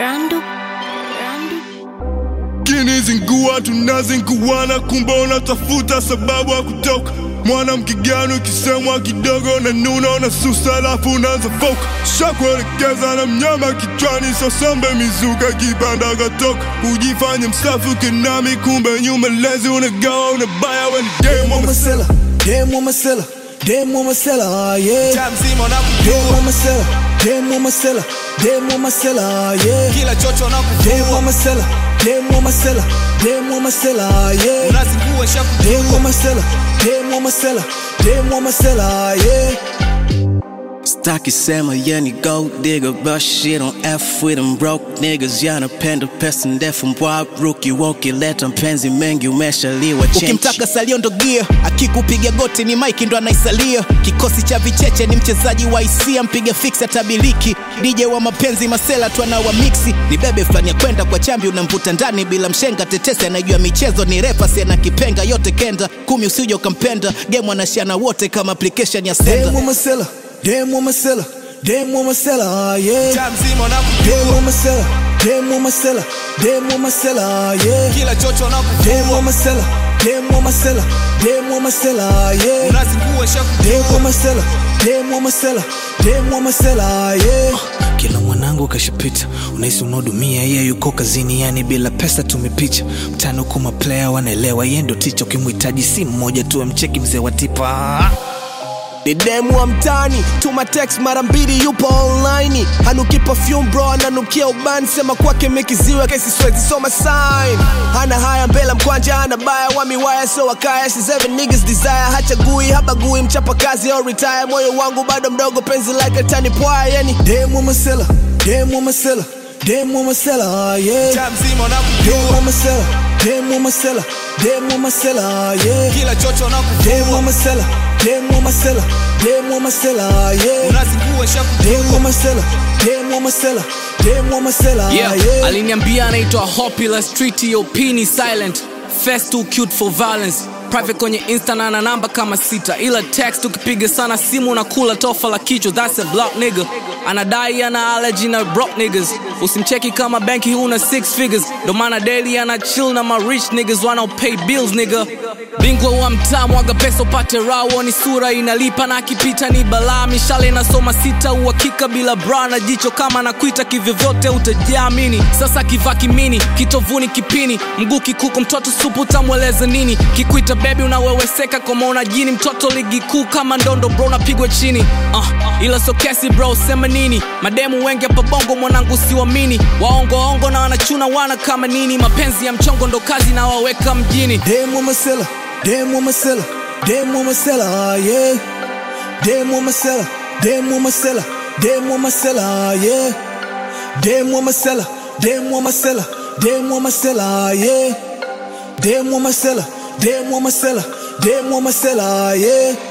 Randu, Randu. kinizingua tunazinguana, kumbe unatafuta sababu ya kutoka. Mwanamke gani ukisemwa kidogo na nuna na susa, alafu unaanza foka shakuelekeza na mnyama kichwani, sosambe mizuka kibanda katoka, ujifanye msafi ukinami, kumbe nyuma lezi unagawa unabaya, we ni demu wa Masela, demu Masela, demu Masela, yeah. Mtaa mzima Demu unakujua, Masela, demu Masela, demu Masela, yeah. kila chocho Demu unakuvua, Masela, demu Masela, demu Masela, yeah. unazingua shakujua. Demu Masela, demu Masela, demu Masela, yeah. Staki sema yani gold digger but shit on F with them broke niggas yanapenda pesa ndefu mbwa ruki woki leta mpenzi mengi umeshaliwa chenchi ukimtaka salio ndo gia akikupiga goti ni mike ndo anaisalia kikosi cha vicheche ni mchezaji wa hisia mpiga fix atabiliki dj wa mapenzi masela tu anawa mixi ni bebe fulani ya kwenda kwa chambi unamvuta ndani bila mshenga tetesi anajua michezo ni refa siena kipenga yote kenda kumi usije ukampenda game anashana wote kama application ya senda Demu Masela, demu Masela, demu Masela, yeah. Mtaa mzima unakujua, Demu Masela, demu Masela, demu Masela, yeah. kila chocho Demu unakuvua, Masela, demu Masela, demu Masela, yeah. unazingua shakujua. Demu Masela, demu Masela, demu Masela, yeah. kila mwanangu kashapita unahisi unaodumia yeye yuko kazini yani bila pesa tumepicha mtano kuma player wanaelewa yeye ndo ticha ukimhitaji si mmoja tu amcheki mzee wa tipa ni demu wa mtani tuma text mara mbili yupo online hanuki perfume bro ananukia ubani sema kwake mekiziwa kesi swezi soma sign hana haya mbela mkwanja hana baya wa miwaya so wakaya si seven niggas desire hachagui habagui mchapa kazi au retire moyo wangu bado mdogo penzi like a tani pwaya yani Demu Masela, demu Masela, demu Masela, yeah. Mtaa mzima Demu unakujua, Masela, demu Masela, demu Masela, yeah. kila chocho Demu unakuvua, Masela, demu Masela, demu Masela, yeah. unazingua shakujua. Demu Masela, demu Masela, demu Masela, yeah. yeah. aliniambia anaitwa Hopula Street yo pini silent Fast too cute for violence private kwenye insta na ana namba kama sita ila text ukipiga sana simu na kula tofa la kichwa that's a block nigga anadai ana allergy na broke niggas usimcheki kama benki huna six figures ndo maana daily ana chill na ma rich niggas wanao pay bills nigga bingwa wa mtaa mwaga pesa upate rawo ni sura inalipa na akipita ni balaa mishale inasoma sita uhakika bila bra na jicho kama nakuita kivyovyote utajiamini sasa kivaa kimini kitovuni kipini mguu kikuku mtoto supu utamweleze nini kikuita bebi unaweweseka kama una jini mtoto ligi kuu kama ndondo bro napigwa chini uh, ila so kesi bro sema nini mademu wengi hapa bongo mwanangu siwamini waongoongo na wanachuna wana kama nini mapenzi ya mchongo ndo kazi na waweka mjini Demu Masela, demu Masela, demu Masela, yeah. Demu Masela, demu Masela, demu Masela, yeah. Demu Masela, demu Masela, demu Masela, yeah. Demu Masela, demu Masela, demu Masela, yeah.